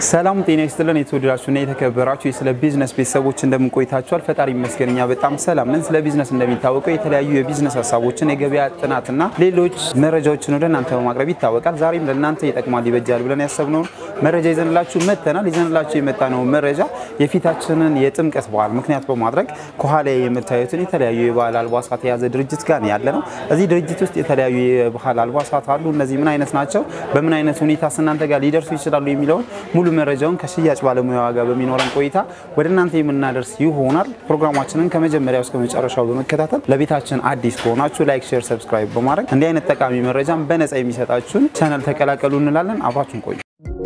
ሰላም ጤና ይስጥልን። የተወደዳችሁና የተከበራችሁ ስለ ቢዝነስ ቤተሰቦች እንደምን ቆይታችኋል? ፈጣሪ ይመስገን እኛ በጣም ሰላም ነን። ስለ ቢዝነስ እንደሚታወቀው የተለያዩ የቢዝነስ ሀሳቦችን፣ የገበያ ጥናትና ሌሎች መረጃዎችን ወደ እናንተ በማቅረብ ይታወቃል። ዛሬም ለእናንተ ይጠቅማል፣ ይበጃል ብለን ያሰብነውን መረጃ ይዘንላችሁ መጥተናል። ይዘንላችሁ የመጣነው መረጃ የፊታችንን የጥምቀት በዓል ምክንያት በማድረግ ከኋላ የምታዩትን የተለያዩ የባህል አልባሳት የያዘ ድርጅት ጋር ነው ያለ ነው። እዚህ ድርጅት ውስጥ የተለያዩ የባህል አልባሳት አሉ። እነዚህ ምን አይነት ናቸው፣ በምን አይነት ሁኔታ እናንተ ጋር ሊደርሱ ይችላሉ የሚለውን ሙሉ መረጃውን ከሽያጭ ባለሙያዋ ጋር በሚኖረን ቆይታ ወደ እናንተ የምናደርስ ይሆናል። ፕሮግራማችንን ከመጀመሪያው እስከ መጨረሻው በመከታተል ለቤታችን አዲስ ከሆናችሁ ላይክ፣ ሼር፣ ሰብስክራይብ በማድረግ እንዲህ አይነት ጠቃሚ መረጃን በነፃ የሚሰጣችሁን ቻናል ተቀላቀሉ እንላለን። አብራችሁን ቆዩ።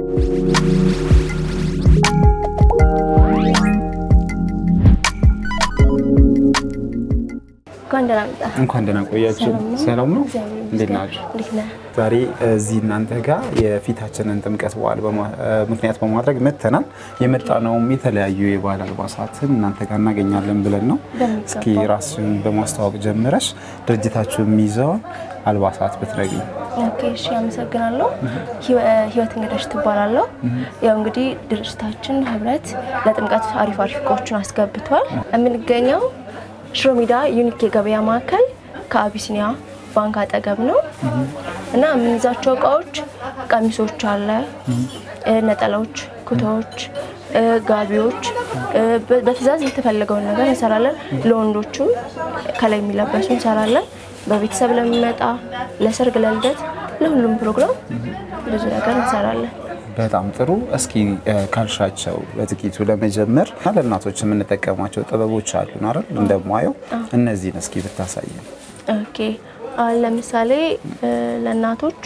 እንኳን ደህና ቆያችሁ። ሰላም ነው? እንዴት ናችሁ? ዛሬ እዚህ እናንተ ጋር የፊታችንን ጥምቀት በዓል ምክንያት በማድረግ መጥተናል። የመጣነውም የተለያዩ የባህል አልባሳትን እናንተ ጋር እናገኛለን ብለን ነው። እስኪ ራስን በማስተዋወቅ ጀምረሽ ድርጅታችሁ የሚይዘውን አልባሳት ብትነግሪኝ። ኦኬ፣ እሺ፣ አመሰግናለሁ። ህይወት እንግዳሽ ትባላለሁ። ያው እንግዲህ ድርጅታችን ህብረት ለጥምቀት አሪፍ አሪፍ እቃዎችን አስገብቷል። የምንገኘው ሽሮ ሜዳ ዩኒክ የገበያ ማዕከል ከአቢሲኒያ ባንክ አጠገብ ነው እና የምንይዛቸው እቃዎች ቀሚሶች አለ፣ ነጠላዎች፣ ኩታዎች፣ ጋቢዎች በትዕዛዝ የተፈለገውን ነገር እንሰራለን። ለወንዶቹ ከላይ የሚለበሱ እንሰራለን። በቤተሰብ ለሚመጣ ለሰርግ፣ ለልደት፣ ለሁሉም ፕሮግራም ብዙ ነገር እንሰራለን። በጣም ጥሩ። እስኪ ካልሻቸው በጥቂቱ ለመጀመር ለእናቶች የምንጠቀማቸው ጥበቦች አሉን አይደል? እንደማየው እነዚህን እስኪ ብታሳየን። ኦኬ አሁን ለምሳሌ ለእናቶች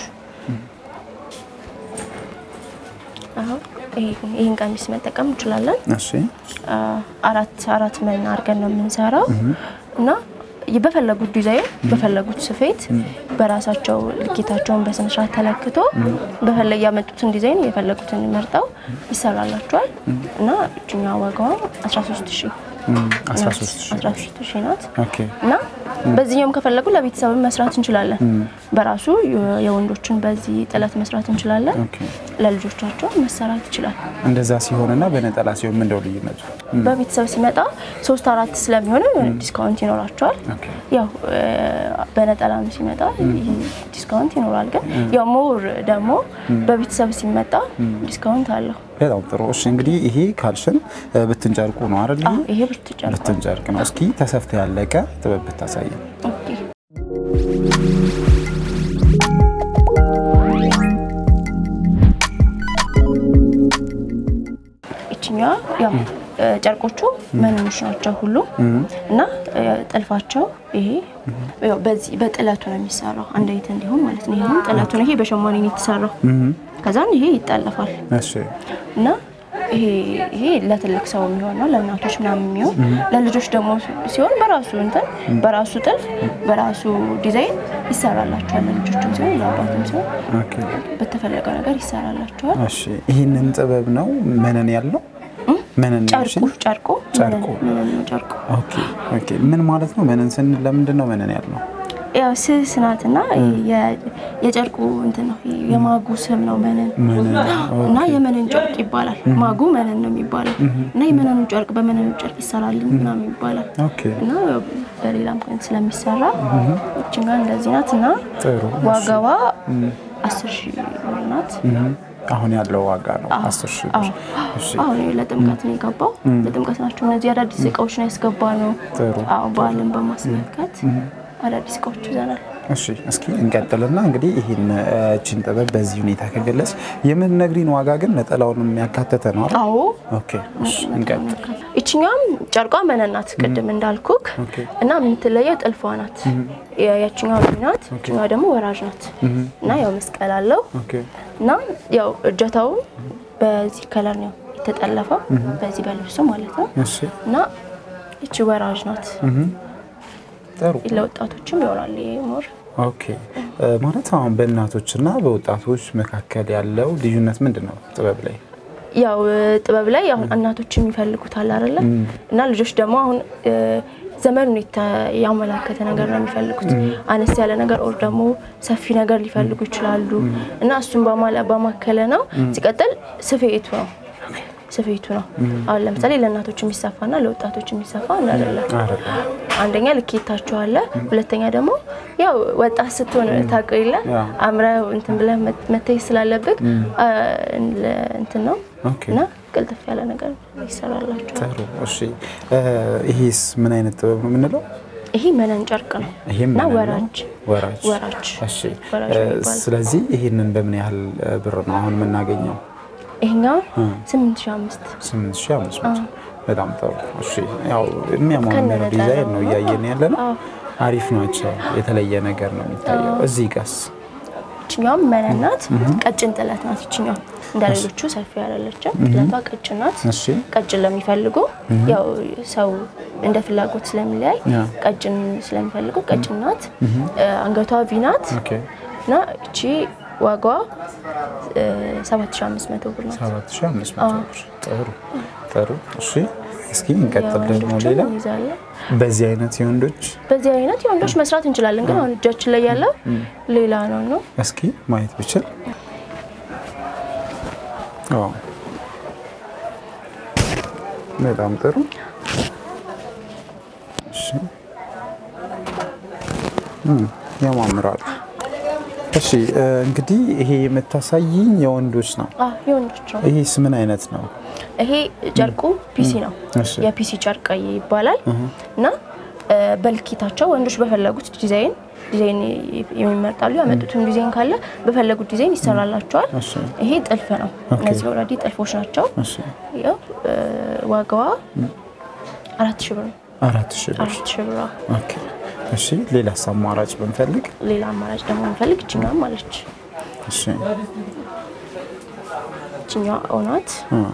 አሁን ይህን ቀሚስ መጠቀም እንችላለን። እሺ አራት አራት መን አድርገን ነው የምንሰራው እና በፈለጉት ዲዛይን በፈለጉት ስፌት በራሳቸው ልኬታቸውን በስነስርዓት ተለክቶ በፈለግ ያመጡትን ዲዛይን የፈለጉትን መርጠው ይሰራላቸዋል እና እችኛ ዋጋዋ 13 ሺህ 13 ሺህ ናት ኦኬ እና በዚህኛውም ከፈለጉ ለቤተሰብ መስራት እንችላለን። በራሱ የወንዶችን በዚህ ጥለት መስራት እንችላለን። ኦኬ። ለልጆቻቸው መሰራት ይችላል። እንደዛ ሲሆንና በነጠላ ሲሆን ምንድነው ልዩነቱ? በቤተሰብ ሲመጣ ሶስት አራት ስለሚሆን ዲስካውንት ይኖራቸዋል። ኦኬ። ያው በነጠላም ሲመጣ ዲስካውንት ይኖራል። ግን ያው ሞር ደግሞ በቤተሰብ ሲመጣ ዲስካውንት አለው። በጣም ጥሩ። እሺ እንግዲህ ይሄ ካልሽን ብትን ጨርቁ ነው አይደል? አዎ፣ ይሄ ብርቱጫ ነው። ብትን ጨርቅ ነው። እስኪ ተሰፍተ ያለቀ ጥበብ ብታሳየን። ኦኬ። ይችኛዋ ያው ጨርቆቹ መንኖች ናቸው ሁሉ እና ጥልፋቸው ይሄ ያው በዚህ በጥለቱ ነው የሚሰራው። አንድ አይነት እንዲሁም ማለት ነው። ይሄም ጥለቱ ነው። ይሄ በሸማኔ ነው የተሰራው። ከዛን ይሄ ይጠለፋል እሺ እና ይሄ ይሄ ለትልቅ ሰው የሚሆን ነው፣ ለእናቶች ምናምን የሚሆን ለልጆች ደግሞ ሲሆን በራሱ እንትን በራሱ ጥልፍ በራሱ ዲዛይን ይሰራላቸዋል። ለልጆችም ሲሆን ለአባትም ሲሆን ኦኬ። በተፈለገው ነገር ይሰራላቸዋል። እሺ ይህንን ጥበብ ነው መነን ያለው መነን ጨርቁ ያልሽኝ? ጨርቁ ጨርቁ። መነን ነው ጨርቁ። ኦኬ ኦኬ። ምን ማለት ነው መነን ስንል ለምንድን ነው መነን ያልነው? ያው ስስ ናት እና የ- የጨርቁ እንትን ነው የማጉ ስም ነው መነን መነን እና የመነን ጨርቅ ይባላል። ማጉ መነን ነው የሚባለው እና የመነኑ ጨርቅ በመነኑ ጨርቅ ይሰራልን ምናምን ይባላል ኦኬ እና ያው በሌላም ቀን ስለሚሰራ እችኛ እንደዚህ ናት እና ጥሩ። ዋጋዋ አስር ሺህ ብር ናት። አሁን ያለው ዋጋ ነው አስር ሺህ ብር። እሺ አሁን ለጥምቀት ነው የገባው። ለጥምቀት ናቸው እነዚህ አዳዲስ እቃዎች ነው ያስገባ ነው። ጥሩ። አዎ በዓልን በማስመልከት አዳዲስ እቃዎች ይዘናል። እሺ እስኪ እንቀጥልና እንግዲህ ይህን እችን ጥበብ በዚህ ሁኔታ ከገለጽ የምንነግሪን ዋጋ ግን ነጠላውን የሚያካተተ ነው አይደል? አዎ ኦኬ እሺ እንቀጥል። ይችኛም ጨርቋ መነን ናት ቅድም እንዳልኩክ ኦኬ። እና የምትለየው ጥልፏ ናት። ያችኛው ሎሚ ናት፣ ይችኛዋ ደግሞ ወራጅ ናት እና ያው መስቀል አለው ኦኬ እና ያው እጀታውም በዚህ ከለር ነው የተጠለፈው በዚህ በልብሱ ማለት ነው እሺ እና ይቺ ወራጅ ናት። ጥሩ ለወጣቶችም ይሆናል ይሄ ሞር ኦኬ እ ማለት አሁን በእናቶችና በወጣቶች መካከል ያለው ልዩነት ምንድን ነው ጥበብ ላይ? ያው ጥበብ ላይ አሁን እናቶች የሚፈልጉት አለ አይደለ እና ልጆች ደግሞ አሁን ዘመኑን የተ- ያመላከተ ነገር ነው የሚፈልጉት። አነስ ያለ ነገር ኦር ደግሞ ሰፊ ነገር ሊፈልጉ ይችላሉ እና እሱን በማለ- በማከለ ነው። ሲቀጥል ስፌቱ ነው ስፌቱ ነው። አሁን ለምሳሌ ለእናቶች የሚሰፋና ለወጣቶች የሚሰፋ አንድ አይደለም። አይደለም። አንደኛ ልኬታቸው አለ፣ ሁለተኛ ደግሞ ያው ወጣት ስትሆን ታውቀው የለ ያ። አምረህ እንትን ብለህ መት- መታየት ስላለብህ አ፣ እንትን ነው ኦኬ። እና ቅልጥፍ ያለ ነገር ይሰራላቸዋል። ጥሩ። እሺ እ፣ ይሄስ ምን አይነት ጥበብ ነው የምንለው? ይሄ መነን ጨርቅ ነው ይሄም እና መነን ነው? ወራጅ ወራጅ ወራጅ እሺ ወራጅ እ፣ ነው የሚባለው። ስለዚህ ይሄንን በምን ያህል እ፣ ብር ነው አሁን የምናገኘው? ይሄኛው ስምንት ሺህ አምስት 8500 በጣም ጥሩ። እሺ ያው የሚያማምር ከነነጠላው ዲዛይን ነው እያየን ያለ ነው። አዎ። አሪፍ ናቸው። የተለየ ነገር ነው የሚታየው። እዚህ ጋስ ይችኛውም መነን ናት። ቀጭን ጥለት ናት። ይችኛው እንደ ሌሎቹ ሰፊ ያላለችም ጥለቷ ቀጭን ናት። እሺ ቀጭን ለሚፈልጉ ያው ሰው እንደ ፍላጎት ስለሚለያይ ያ። ቀጭን ስለሚፈልጉ ቀጭን ናት። አንገቷ ቪ ናት ኦኬ እና እቺ ዋጋዋ 7500 ብር ናት። 7500 ብር። ጥሩ ጥሩ። እሺ እስኪ እንቀጥል ደግሞ የወንዶቹን ሌላ እንይዛለን። በዚህ አይነት የወንዶች በዚህ አይነት የወንዶች መስራት እንችላለን፣ ግን አሁን እጃችን ላይ ያለው ሌላ ነው ነው እስኪ ማየት ብችል አዎ በጣም ጥሩ እሺ እም፣ ያማምራሉ እሺ እ፣ እንግዲህ ይሄ የምታሳይኝ የወንዶች ነው አ የወንዶች ነው። ይሄስ ምን አይነት ነው ይሄ ጨርቁ ፒሲ ነው። እሺ የፒሲ ጨርቅ ይባላል እና እ፣ በልኬታቸው ወንዶች በፈለጉት ዲዛይን ዲዛይን የሚመርጣሉ። ያመጡትን ዲዛይን ካለ በፈለጉት ዲዛይን ይሰራላቸዋል። እሺ ይሄ ጥልፍ ነው። እነዚህ ኦልሬዲ ጥልፎች ናቸው። እሺ ያው እ፣ ዋጋዋ አራት ሺህ ብር ነው። አራት ሺህ ብር አራት ሺህ ብር። አዎ። ኦኬ እሺ ሌላስ አማራጭ ብንፈልግ ሌላ አማራጭ ደግሞ እንፈልግ። ይችኛዋም አለች። እሺ ይችኛዋ እውናት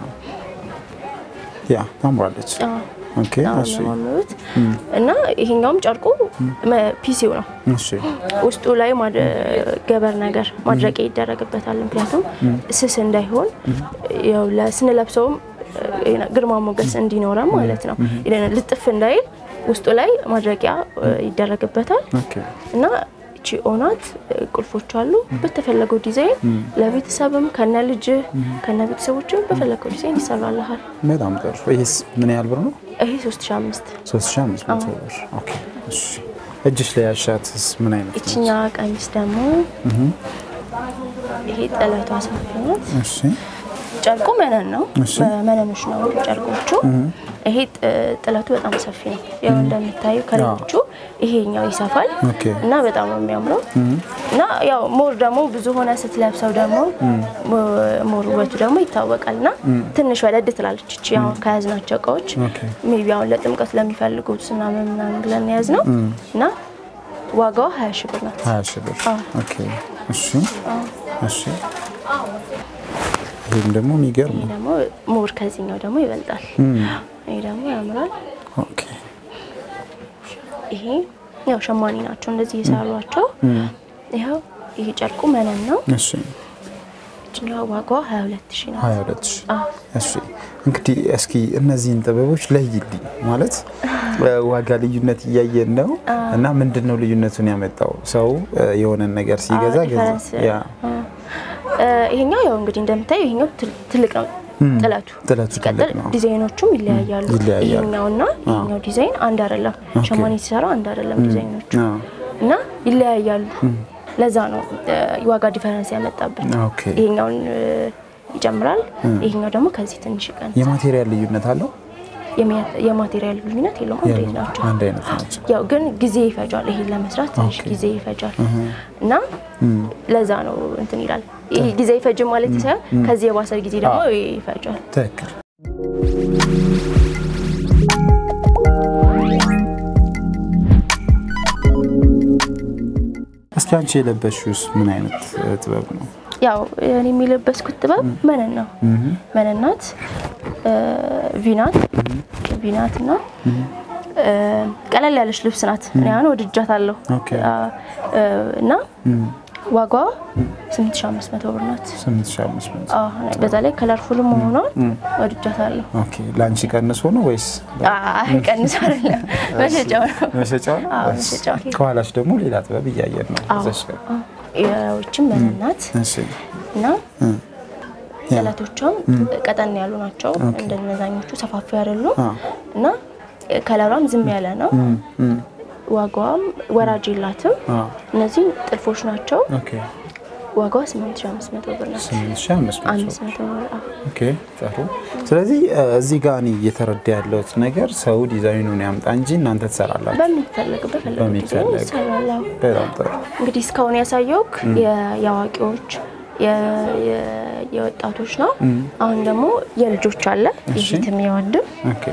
ያ ታምራለች ኦኬ እሺ የሚያማምሩት እና ይሄኛውም ጨርቁ መ- ፒሲው ነው። እሺ ውስጡ ላይ ማድ- ገበር ነገር ማድረቂያ ይደረግበታል። ምክንያቱም ስስ እንዳይሆን ያው ለ- ስንለብሰውም እ፣ ግርማ ሞገስ እንዲኖረም ማለት ነው። ልጥፍ እንዳይል ውስጡ ላይ ማድረቂያ እ፣ ይደረግበታል ኦኬ እና እቺ ኦናት እ፣ ቁልፎች አሉ። በተፈለገው ዲዛይን ለቤተሰብም ከነ ልጅ ከነ ቤተሰቦችም በፈለገው ዲዛይን ይሰራልሃል። በጣም ጥሩ ይሄስ ምን ያህል ብር ነው ይሄ 3005 3500 ብር ኦኬ እሺ እጅሽ ላይ ያሻትስ ምን አይነት ነች ይችኛ ቀሚስ ደግሞ ይሄ ጥለቷ ሰፊ ናት። እሺ ጨርቁ መነን ነው። እሺ። መነኖች ነው ጨርቆቹ። ይሄ ጥ- ጥለቱ በጣም ሰፊ ነው። ያው እንደምታዩ ከሌሎቹ ይሄኛው ይሰፋል ኦኬ እና በጣም ነው የሚያምረው እና ያው ሞር ደግሞ ብዙ ሆነ ስትለብሰው ደግሞ ሞ- ሞር ውበቱ ደግሞ ይታወቃል እና ትንሽ ወደድ ትላለች። እቺ አሁን ከያዝናቸው እቃዎች ኦኬ ሜቢ አሁን ለጥምቀት ለሚፈልጉት ምናምን ምናምን ብለን የያዝ ነው እና ዋጋዋ ሀያ ሺህ ብር ናት። 20 ሺህ ብር ኦኬ እሺ እሺ ይሄም ደግሞ የሚገርም ይሄ ነው ደግሞ ሞር ከዚህኛው ደግሞ ይበልጣል። ይሄ ደግሞ ያምራል። ኦኬ ይሄ ያው ሸማኔ ናቸው እንደዚህ የሰሯቸው። ይኸው ይሄ ጨርቁ መነን ነው። እሺ እችኛዋ ዋጋዋ 22 ሺህ ናት። 22 ሺህ አዎ። እሺ እንግዲህ እስኪ እነዚህን ጥበቦች ለይልኝ ማለት ዋጋ ልዩነት እያየን ነው እና ምንድን ነው ልዩነቱን ያመጣው ሰው እ፣ የሆነን ነገር ሲገዛ አዎ፣ ገዛ ዲፈረንስ። ያ እ፣ ይሄኛው ያው እንግዲህ እንደምታየው ይሄኛው ትል- ትልቅ ነው ጥለቱ። ጥለቱ ትልቅ ሲቀጥል ነው ዲዛይኖቹም ይለያያሉ። ይለያያሉ። ይሄኛውና ይሄኛው ዲዛይን አንድ አይደለም። ሸማኔ ሲሰራ አንድ አይደለም ዲዛይኖቹ አዎ። እና ይለያያሉ። ለዛ ነው እ፣ የዋጋ ዲፈረንስ ያመጣበት። ኦኬ ይሄኛውን እ፣ ይጨምራል፣ ይሄኛው ደግሞ ከዚህ ትንሽ ይቀንሳል። የማቴሪያል ልዩነት አለው የሚያ- የማቴሪያል ልዩነት የለውም። አንድ አይነት ናቸው። አንድ አይነት ናቸው ያው ግን ጊዜ ይፈጃል። ይሄን ለመስራት ትንሽ ጊዜ ይፈጃል እና ለዛ ነው እንትን ይላል። ይሄ ጊዜ ይፈጅም ማለት ሳይሆን ከዚህ የባሰ ጊዜ ደግሞ ይፈጃል። ትክክል እስኪ አንቺ የለበሽውስ ምን አይነት እ, ጥበብ ነው ያው እኔ የሚለበስኩት ጥበብ መነን ነው። መነን ናት፣ ቪናት ቪናት እና እ፣ ቀለል ያለች ልብስ ናት። እኔ አሁን ወድጃታለሁ ኦኬ አ፣ እ፣ እና ዋጋዋ 8500 ብር ናት። 8500 አዎ፣ በዛ ላይ ከለርፉል መሆኗን ወድጃታለሁ። ኦኬ ለአንቺ ቀንሶ ነው ወይስ አይ ቀንስ አይደለም መሸጫው ነው። መሸጫው ነው አዎ፣ እሺ። መሸጫው ነው። ከኋላሽ ደግሞ ሌላ ጥበብ እያየን ነው አዎ፣ እዛሽ ጋር አዎ። ያዎችም መነን ናት እሺ እና ጥለቶቿም ቀጠን ያሉ ናቸው። እንደነዛኞቹ ሰፋፊ አይደሉም አ። እና ከለሯም ዝም ያለ ነው። ዋጋዋም ወራጅ የላትም። አ። እነዚህም ጥልፎች ናቸው። ኦኬ ዋጋዋ 8500 ብር ናት። 8500 500 ብር አዎ። ኦኬ ጥሩ። ስለዚህ እ፣ እዚህ ጋር እኔ እየተረዳ ያለሁት ነገር ሰው ዲዛይኑን ያምጣ እንጂ እናንተ ትሰራላችሁ። በሚፈለግ በፈለገው ዲዛይን በሚፈለግ። ይሰራል። አዎ። በጣም ጥሩ። እንግዲህ እስካሁን ያሳየውክ የ- የአዋቂዎች የ- የ- የወጣቶች ነው። አሁን ደግሞ የልጆች አለ እሺ። የፊትም የወንድም ኦኬ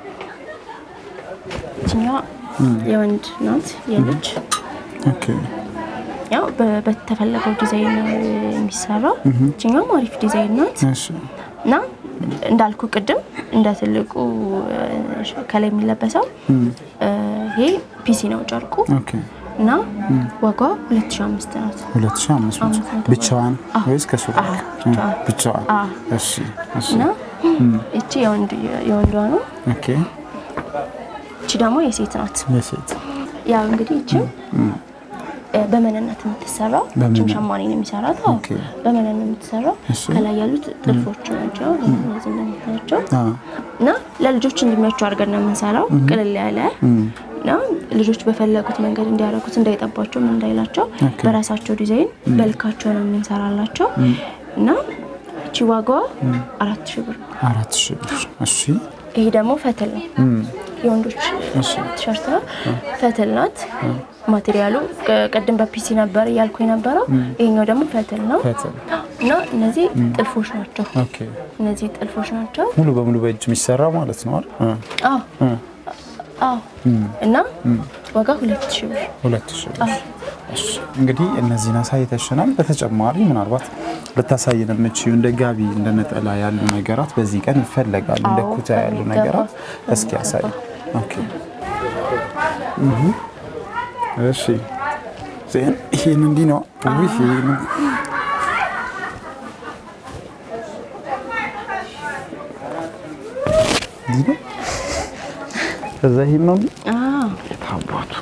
ይችኛዋ የወንድ ናት የልጅ ኦኬ ያው በ- በተፈለገው ዲዛይን ነው የሚሰራው። ይችኛዋም አሪፍ ዲዛይን ናት እሺ እና እንዳልኩ ቅድም እንደ ትልቁ እ፣ ከላይ የሚለበሰው እ፣ ይሄ ፒሲ ነው ጨርቁ ኦኬ እና ዋጋዋ 2005 ናት። 2500 ብቻዋን ወይስ ከሱ ጋር? አዎ፣ ብቻዋን። ብቻዋን። አዎ። እሺ እሺ እና እቺ የወንድ የወንዷ ነው። ኦኬ እቺ ደግሞ የሴት ናት። የሴት ያው እንግዲህ እቺም በመነነት የምትሰራው እቺም ሸማኔ ነው የሚሰራት። አዎ ኦኬ። በመነን ነው የምትሰራው። እሺ። ከላይ ያሉት ጥልፎች ናቸው እነዚህ እንደምታያቸው አ እና ለልጆች እንዲመቹ አድርገን ነው የምንሰራው። ቅልል ያለ እና ልጆች በፈለጉት መንገድ እንዲያደርጉት እንዳይጠባቸው ምን እንዳይላቸው በራሳቸው ዲዛይን በልካቸው ነው የምንሰራላቸው እና እቺ ዋጋዋ አራት ሺህ ብር ነው። አራት ሺህ ብር። እሺ ይሄ ደግሞ ፈትል ነው። የወንዶች ቲሸርት ነው። ፈትል ናት። ማቴሪያሉ ቅ- ቅድም በፒሲ ነበር እያልኩ የነበረው ይሄኛው ደግሞ ፈትል ነው ፈትል። እና እነዚህ ጥልፎች ናቸው። ኦኬ እነዚህ ጥልፎች ናቸው። ሙሉ በሙሉ በእጅ የሚሰራ ማለት ነው አይደል? አ አዎ አዎ። እና ዋጋ ሁለት ሺህ ብር ሁለት ሺህ ብር። እሺ እንግዲህ እነዚህን አሳይተሽናል። በተጨማሪ ምናልባት ልታሳይን የምችይው እንደ ጋቢ እንደ ነጠላ ያሉ ነገራት በዚህ ቀን ይፈለጋሉ። እንደ አዎ፣ ኩታ ያሉ በሚገባ፣ ነገራት እስኪ ያሳይ። ኦኬ እህ እሺ ዜን ይሄን እንዲህ ነው። ውይ ይሄን እንዲህ ነው። ከዛ ይሄን ነው አዎ። ታባቱ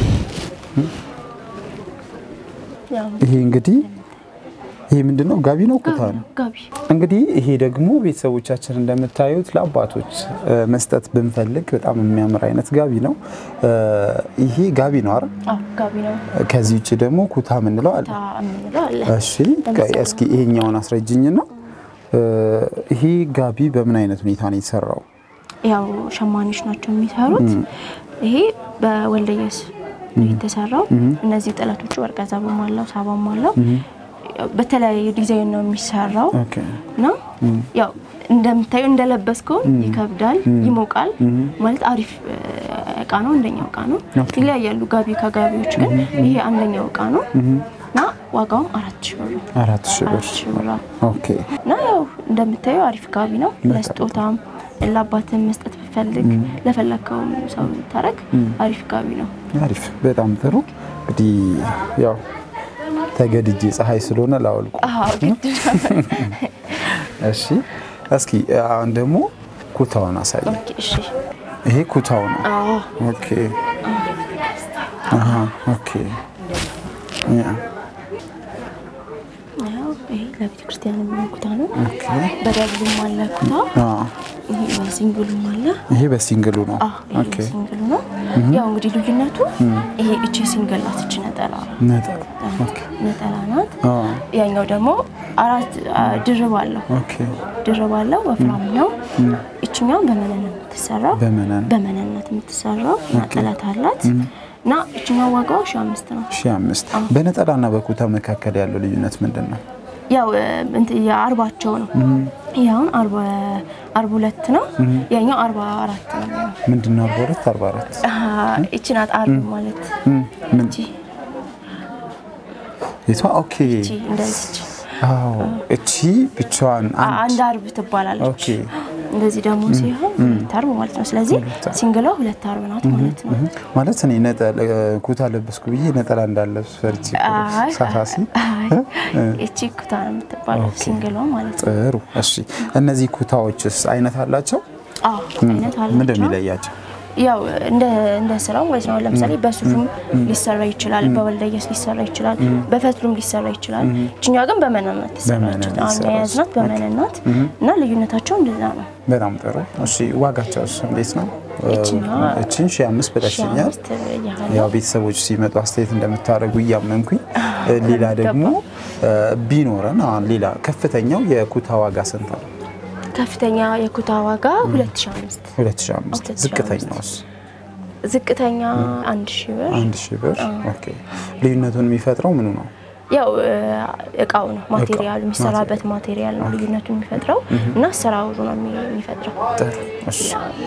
ያው ይሄ እንግዲህ ይሄ ምንድን ነው? ጋቢ ነው? ኩታ ነው? ጋቢ እንግዲህ ይሄ ደግሞ ቤተሰቦቻችን እንደምታዩት ለአባቶች እ፣ መስጠት ብንፈልግ በጣም የሚያምር አይነት ጋቢ ነው። እ፣ ይሄ ጋቢ ነው አይደል? አዎ ጋቢ ነው። ከዚህ ውጭ ደግሞ ኩታ የምንለው አለ። ታ የምንለው አለ። እሺ ቆይ እስኪ ይሄኛውን አስረጅኝና እ፣ ይሄ ጋቢ በምን አይነት ሁኔታ ነው የተሰራው? ያው ሸማኔዎች ናቸው የሚሰሩት። ይሄ በወልደየስ ነው የተሰራው። እነዚህ ጥለቶቹ ወርቀ ዘብም አለው ሳባም አለው። ያው በተለያየ ዲዛይን ነው የሚሰራው ኦኬ እና ያው እንደምታዩ እንደለበስከው ይከብዳል፣ ይሞቃል። ማለት አሪፍ እ፣ እቃ ነው። አንደኛው እቃ ነው። ይለያያሉ ጋቢ ከጋቢዎች ግን ይሄ አንደኛው እቃ ነው እና ዋጋውም አራት ሺህ ብር ነው። አራት ሺህ ብር አራት ሺህ ብር ነው። ኦኬ እና ያው እንደምታየው አሪፍ ጋቢ ነው። ለስጦታም ለአባትም መስጠት ብፈልግ ለፈለግከውም ሰው ብታረግ አሪፍ ጋቢ ነው። አሪፍ በጣም ጥሩ እንግዲህ ያው ተገድጄ ፀሐይ ስለሆነ ላወልቁ አዎ ግድ ነው። እሺ እስኪ አሁን ደግሞ ኩታውን አሳይ ኦኬ፣ እሺ። ይሄ ኩታው ነው አዎ ኦኬ አሃ ኦኬ ያ ያው ይሄ ለቤተ ክርስቲያን የሚሆን ኩታ ነው። ኦኬ በደብሉም አለ ኩታ፣ አ ይሄ በሲንግሉም አለ። ይሄ በሲንግሉ ነው አዎ ይሄ ኦኬ በሲንግሉ ነው። ያው እንግዲህ ልዩነቱ ይሄ እቺ ሲንግል ናት፣ እቺ ነጠላ ነጠላ ኦኬ ነጠላ ናት። አ ያኛው ደግሞ አራት አ፣ ድርብ አለው ኦኬ ድርብ አለው ወፍራም ነው። እችኛው በመነን ነው የምትሰራው በመነን በመነነት የምትሰራው ጥለት አላት እና እችኛው ዋጋው ሺ አምስት ነው። ሺህ አምስት በነጠላና በኩታ መካከል ያለው ልዩነት ምንድን ነው? ያው እ፣ እንትን የአርባቸው ነው። ይህ አሁን አርባ አርባ ሁለት ነው። ያኛው አርባ አራት ነው የሚሆነው። ምንድን ነው? አርባ ሁለት አርባ አራት አሀ፣ ይቺ ናት አርብ ማለት ም፣ ምን ይቺ የቷ? ኦኬ ይቺ እንደዚች አዎ እቺ ብቻዋን አ- አንድ አንድ አርብ ትባላለች። ኦኬ እንደዚህ ደግሞ ሲሆን ሁለት አርብ ማለት ነው። ስለዚህ ሲንግሏ ሁለት አርብ ናት ማለት ነው። ማለት እኔ ነጠላ ኩታ ለበስኩ ብዬ ነጠላ እንዳለብስ ፈርቼ እኮ ነው። አይ ሳሳሲ አይ እቺ ኩታ ነው የምትባለው ሲንግሏ ማለት ነው። ጥሩ። እሺ እነዚህ ኩታዎችስ አይነት አላቸው? አዎ አይነት ምንድን ነው አላቸው። የሚለያቸው? ያው እንደ እንደ ስራው ማለት ነው። ለምሳሌ በሱፍም ሊሰራ ይችላል፣ በወልደየስ ሊሰራ ይችላል፣ በፈትሉም ሊሰራ ይችላል። እችኛ ግን በመነናት በመነን ትሰራች። አሁን ይሰራል። የያዝናት በመነናት እና ልዩነታቸው እንደዛ ነው። በጣም ጥሩ። እሺ ዋጋቸውስ እንዴት ነው? እችኛዋ እችን ሺህ አምስት ሺህ ብለሽኛል። አምስት ያህል ያው ቤተሰቦች ሲመጡ አስተያየት እንደምታደርጉ እያመንኩኝ፣ ሌላ ደግሞ ቢኖረን አሁን ሌላ ከፍተኛው የኩታ ዋጋ ስንት ነው? ከፍተኛ የኩታ ዋጋ 2005 2005 2005 ዝቅተኛውስ? ዝቅተኛ አንድ ሺህ ብር አንድ ሺህ ብር። ኦኬ ልዩነቱን የሚፈጥረው ምኑ ነው? ያው እቃው ነው ማቴሪያሉ የሚሰራበት ማቴሪያል ነው ልዩነቱን የሚፈጥረው እና አሰራሩ ነው የሚ- የሚፈጥረው። ጥሩ እሺ።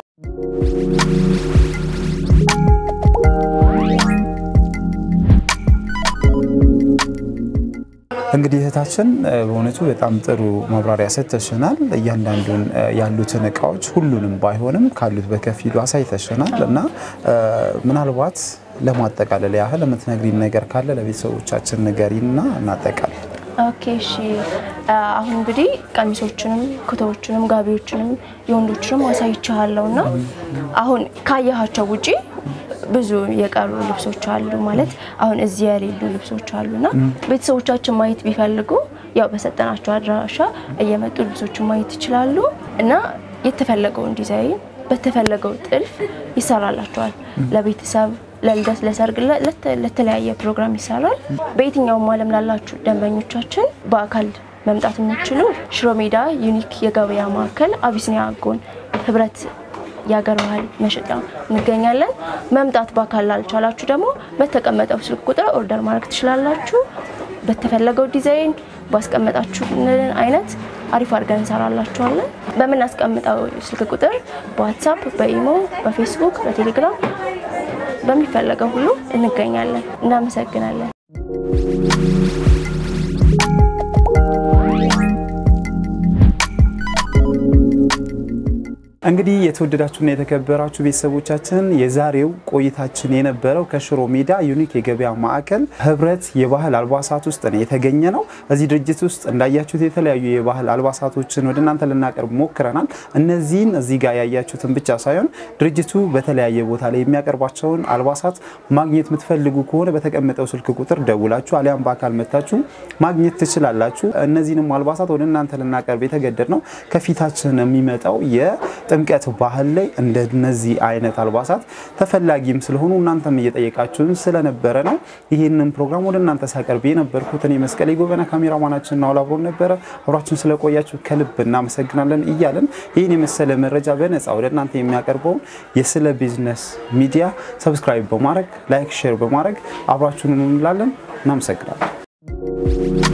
እንግዲህ እህታችን እ፣ በእውነቱ በጣም ጥሩ ማብራሪያ ሰጥተሽናል። እያንዳንዱን እ፣ ያሉትን እቃዎች ሁሉንም ባይሆንም ካሉት በከፊሉ አሳይተሽናል እና እ፣ ምናልባት ለማጠቃለል ያህል የምትነግሪን ነገር ካለ ለቤተሰቦቻችን ንገሪና እናጠቃል። ኦኬ እሺ። አሁን እንግዲህ ቀሚሶችንም ኩታዎችንም ጋቢዎችንም የወንዶችንም አሳይቻለሁ እና አሁን ካየሃቸው ውጪ ብዙ የቀሩ ልብሶች አሉ ማለት አሁን እዚህ የሌሉ ልብሶች አሉና ቤተሰቦቻችን ማየት ቢፈልጉ ያው በሰጠናቸው አድራሻ እየመጡ ልብሶችን ማየት ይችላሉ እና የተፈለገውን ዲዛይን በተፈለገው ጥልፍ ይሰራላቸዋል። ለቤተሰብ፣ ለልደት፣ ለሰርግ፣ ለ- ለተ- ለተለያየ ፕሮግራም ይሰራል። በየትኛውም ዓለም ላላችሁ ደንበኞቻችን በአካል መምጣት የምትችሉ ሽሮ ሜዳ ዩኒክ የገበያ ማዕከል አቢሲኒያ ጎን ህብረት የሀገር ባህል መሸጫ እንገኛለን። መምጣት በአካል ላልቻላችሁ ደግሞ በተቀመጠው ስልክ ቁጥር ኦርደር ማድረግ ትችላላችሁ። በተፈለገው ዲዛይን ባስቀመጣችሁልን አይነት አሪፍ አድርገን እንሰራላችኋለን። በምናስቀምጠው ስልክ ቁጥር በዋትሳፕ፣ በኢሞ፣ በፌስቡክ፣ በቴሌግራም በሚፈለገው ሁሉ እንገኛለን። እናመሰግናለን። እንግዲህ የተወደዳችሁና የተከበራችሁ ቤተሰቦቻችን የዛሬው ቆይታችን የነበረው ከሽሮ ሜዳ ዩኒክ የገበያ ማዕከል ህብረት የባህል አልባሳት ውስጥ ነው የተገኘ ነው። እዚህ ድርጅት ውስጥ እንዳያችሁት የተለያዩ የባህል አልባሳቶችን ወደ እናንተ ልናቀርብ ሞክረናል። እነዚህን እዚህ ጋር ያያችሁትን ብቻ ሳይሆን ድርጅቱ በተለያየ ቦታ ላይ የሚያቀርባቸውን አልባሳት ማግኘት የምትፈልጉ ከሆነ በተቀመጠው ስልክ ቁጥር ደውላችሁ አሊያም በአካል መታችሁ ማግኘት ትችላላችሁ። እነዚህንም አልባሳት ወደ እናንተ ልናቀርብ የተገደድ ነው ከፊታችን የሚመጣው የጥምቀት ባህል ላይ እንደነዚህ አይነት አልባሳት ተፈላጊም ስለሆኑ እናንተም እየጠየቃችሁን ስለነበረ ነው ይህንን ፕሮግራም ወደ እናንተ ሳቀርብ የነበርኩት እኔ መስቀሌ ጎበና፣ ካሜራማናችን ናውል አብሮን ነበረ። አብራችሁን ስለቆያችሁ ከልብ እናመሰግናለን እያለን ይህን የመሰለ መረጃ በነፃ ወደ እናንተ የሚያቀርበውን የስለ ቢዝነስ ሚዲያ ሰብስክራይብ በማድረግ ላይክ፣ ሼር በማድረግ አብራችሁን እንላለን። እናመሰግናለን።